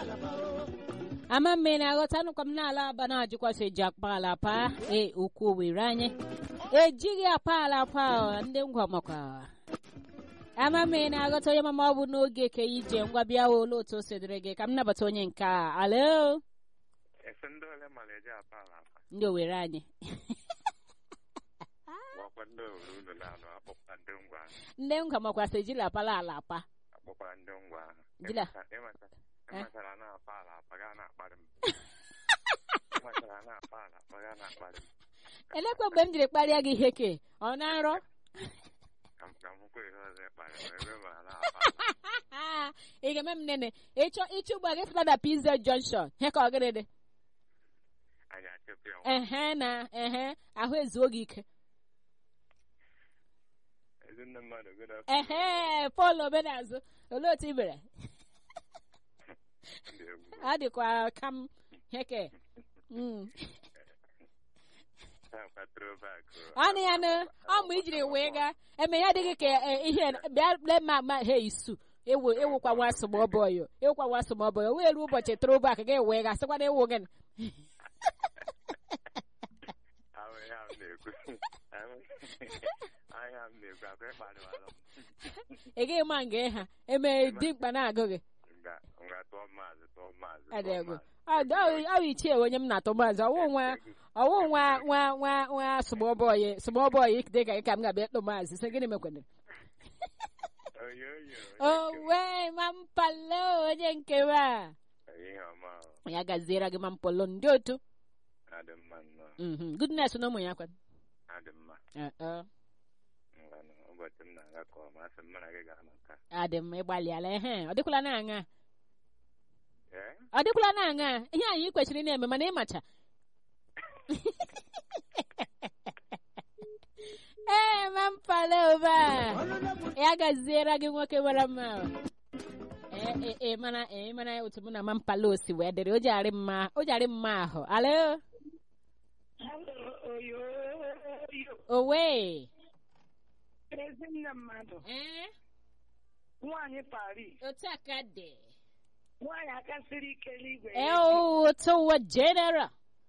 ama mme na-aghọta nụkwa m n'ala aba na-ajụkwasị eji akpa ala pa e okwu owere anyị ejighị apa ala pa ndị ngwa makwa ama mme na-aghọta onye mama ọ bụ n'oge ke ije ngwa bịa ole otu o sedịrị gị ka m nabata onye nke a alo efe ndị ole mara eji apa ala apa ndị owere anyị gwakwa ndị owere unu na-anụ akpọkwa ndị ngwa ahụ ndị ngwa makwasị ejila apala ala apa akpọkwara ndị ngwa ahụ Jila. Ịmata- ịmatara na-apa ala apa gaa na-akparị m ịmatara na-apa ala apa gaa na-akparị m elekwa mgbe m jiri kparịa gị ihe ke ọ na nrọ ka m ka m hụkwa ihe ọzọ ịkparị m ebe ma na-apa ala ị ga-eme m nene ịchọ ịchụ ụgbọ gị fụta na pz junction he ka ọ gịnị dị anyị achịpụ ya ehe na ehe ahụ ezuo gị ike ezinne mmadụ good ehe pọl omenazụ olee otu ị mere ndị egwu ọ dịkwa ka m heke Mm. ha throwback ọnụ ya nụ ọ mgbe ijiri wee gaa eme ya adịghị ka eh, ihe bịa lee ma ma he isu ewu ewukwa nwa asụmọbọyọ ewukwa nwa asụmọbọyọ wee ruo ụbọchị throwback ga wee gaa sịkwana ewu gị ahụ ihe ahụ na-ekwu ahụ ihe ahụ na-ekwu akwa ịkparịwara m ị gaghị ma nga ha eme dimkpa na-agụ gị nga nga tụọ maazị tụọ maazị Ọ dị tụọ egwu. maazị. Ọ dị- ọ bụ ichie onye m na-atụ maazị ọwụ nwa ọwụ nwa nwa nwa nwa sụmọbọyị sụmọbọyị dị ka gị ka m ga-abịa ịtụ maazị sị gịnị mekwanere oyo oyo owe mampalo onye nke wa ihe ọma ahụ ya gaziere gị mampalo ndị otu adị mma nnọọ Mhm. goodness na ụmụ ya kwan adị mma Eh, eh. ngwanụ ụbọchị m na-aga ka ọma asị m mụ na gị gara na nka adị m ịgbalịala ehe ọ dịkwala na-aṅa ọ ee dịkwala na-aṅa ihe anyị kwesịrị ị na-eme mana ịmacha ee mampalo ụba ya gaziere gị nwoke mara mma ee ee ee mana ee mana otu mụ na mampalo si wee dịrị o ji arị mma o ji arị mma ahụ alo owe Ezinne mmadụ ee nwaanyị Paris otu a ka dị nwaanyị aka siri ike n'igwe ee otu ụwa general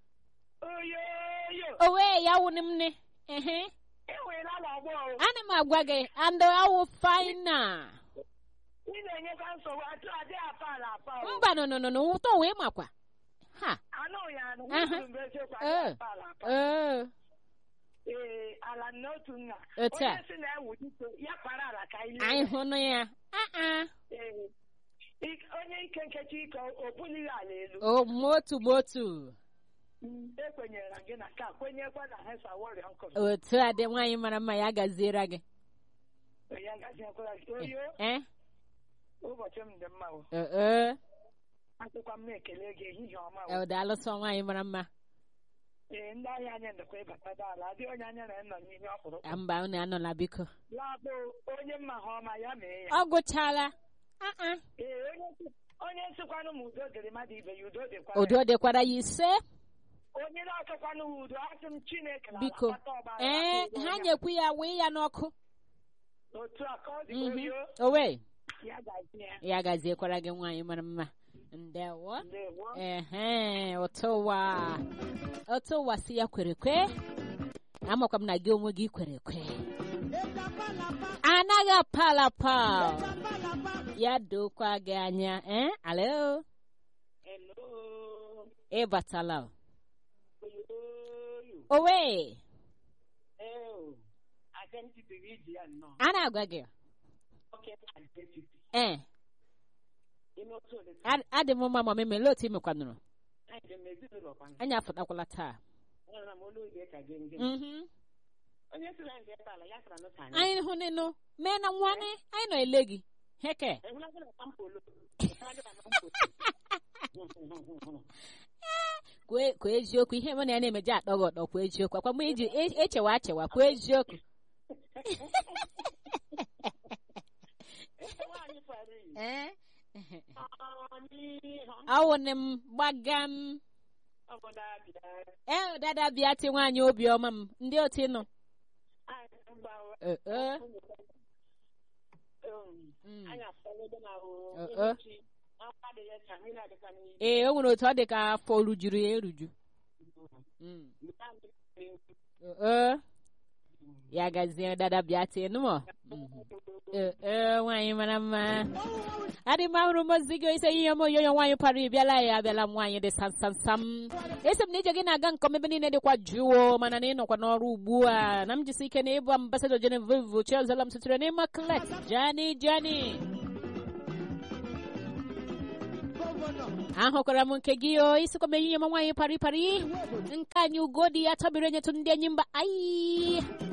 oyoyo owe ya wụ m ne ehe enweela n'ọgbọ o. ana m agwa gị andụ awụ faina ị na-enyekwa nsogbu atụ adị apa ala apa o. mba nọ nọ nọ nọ ụtọ wee makwa ha anụghị anụ Aha. kwuru mgbe eziokwu Ee. adị apa ala apa ee ee ala n'otu nna Otu a. onye si na-ewu dike ya kpara ala ka ile anyị hụnụ ya aa Ee. Ik- onye ike nkechi ike o bulighị ala elu o motu motu Mm, ekwenyere na gị na ka kwenyekwa na hesa wọrịa nkụrụ otu a dị nwaanyị mara mma ya gaziere gị ya gaziekwara gị oyo ee ụbọchị m dị mma o ee asịkwa m na-ekele gị ehihie ọma o ọ daalụsọ nwaanyị mara mma ee ndị ahịa anyị ndekwa ịbata ala adị onye anya na nọ n'ihe ọkpụrụ Ah, mba unu anọla biko labụ onye mma ha ọma ya mee ya ọ gụchala aa ee onye si- onye sikwanụ m udo dịrị mmadụ ibe ya udo dịkwa udo dịkwara ya ise onye na-achọkwanụ m udo asị m chineke na biko alakpata ọbara ee aka udo ha ya. nyekwu ya wee ya n'ọkụ otu a ka ọ dị Mhm. oyo owe ya gazie ya ya gaziekwara gị nwaanyị mara mma ndewo ndewo ehe otu ụwa otu ụwa si ya kwere kwe amakwa m na gị onwe gị kwere kwe anaghị apalapa ya dokwa gị anya eh alo hello ịbatala oyo owe ee identity gị ji ya nnọọ a na-agwa gị oke identity ee ime otu ole ad- adị m mma ma memele otu imekwanụrụ anyị dị m ezinụlọ kwanụ anyị afụtakwala taa enwere m olu oge ka gị ngị Mhm. onye si na nje ala ya sara n'ụka anyị anyị hụ nịnụ mee na nwanne anyị nọ ele gị heke ehụla gị na kampolo kwuo kwuo eziokwu ihe mụ na ya na-emeji atọ gị ọtọ kwuo eziokwu akwa mgbe iji e- echewa achewa kwuo eziokwu nwaanyị fara iyi ee anyị awụnị m gbaga m obodo abịa ee dada bịa ti nwaanyị obiọma m ndị otu nọ anyị gbawa Ee, ee. Um, Mm. anyị afọlọgo na Uh-uh. echi ee o nwere otu ọ dị ka afọ rujuru ya eruju Mm. ee ya gazie dada bịa tie nụmọ ee ee, nwaanyị mara mma adị m ahụrụ m ozi gị ise ihe m oyoyo nwaanyị para ịbịala ya abịala m nwaanyị dị sam sam sam esi m na ije gị na-aga nke ọma ebe niile dịkwa jụụ mana na ịnọkwa n'ọrụ ugbu a na m jisi ike na ịbụ ambasadọ Genevieve Chiazola m sitere n'ime klet jani jani ahụkwara m nke gị o isikwa m ehihie m nwaanyị pari pari nke anyị ugodi ya tabiri enyetụ ndị enyi mba ayi